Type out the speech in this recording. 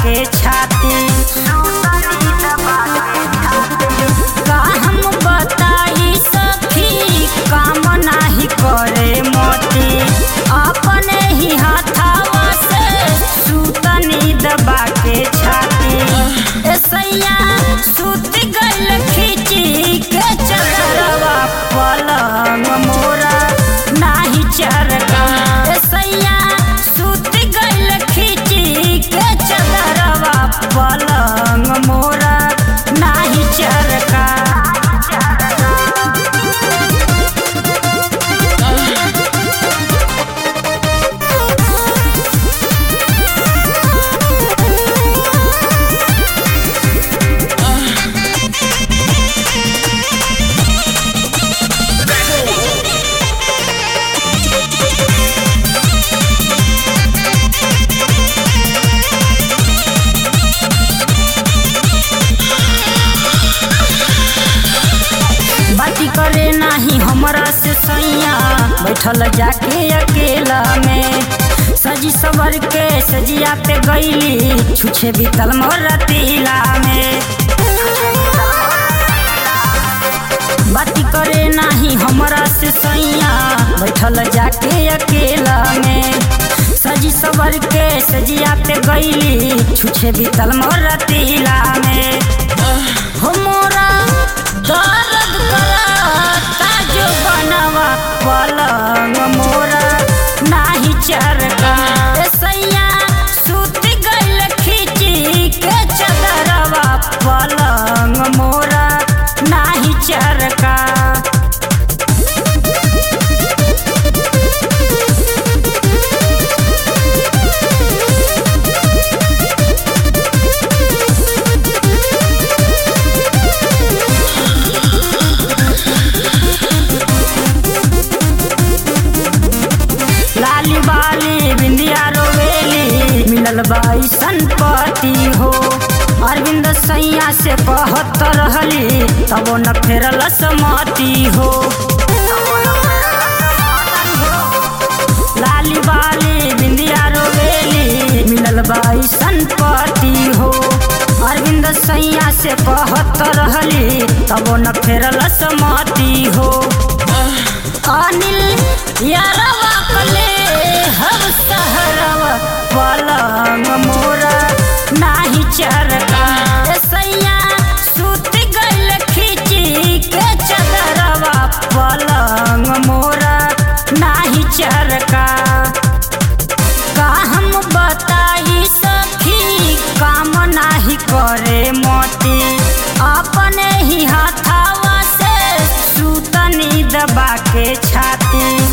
के छाती का हम बताई सखी काम नाही करे मोती अपने ही हाथावा से सूतनी दबा के छाती ए सैया सूत गइल खिची के चदरवा पलंग मोरा नाही चरका ए सैया सूत गइल खिची के चदरवा पलंग मोरा नाही चरका बाती करे नाही हमरा से सैया बैठल जाके अकेला में सजी सवर के सजिया पे गईली छुछे बीतल मोर तिला में बाती करे नाही हमरा से सैया बैठल जाके अकेला में सजी सवर के सजिया पे गईली छुछे बीतल मोर तिला में हो मोरा दर्द करता जो बनवा पलंग मोरा नाही चरका ए सैया सूत गइल खिची के चदरवा पलंग मोरा नाही चरका लाली बाली बिंदिया रोवेली मिलल बाई संपत्ति हो अरविंद सैया से कहत रहली तब न फेरल समति हो लाली बाली बिंदिया रोवेली मिलल बाई संपत्ति हो अरविंद सैया से कहत रहली तब न फेरल समति हो अनिल यारवा कले हम सहरवा पलंग मोरा नाही चरका ए सैया सूत गइल खिची के चदरवा पलंग मोरा नाही चरका का हम बताई सखी काम नाही करे मोती अपने ही हाथावा से सूतनी दबा के छाती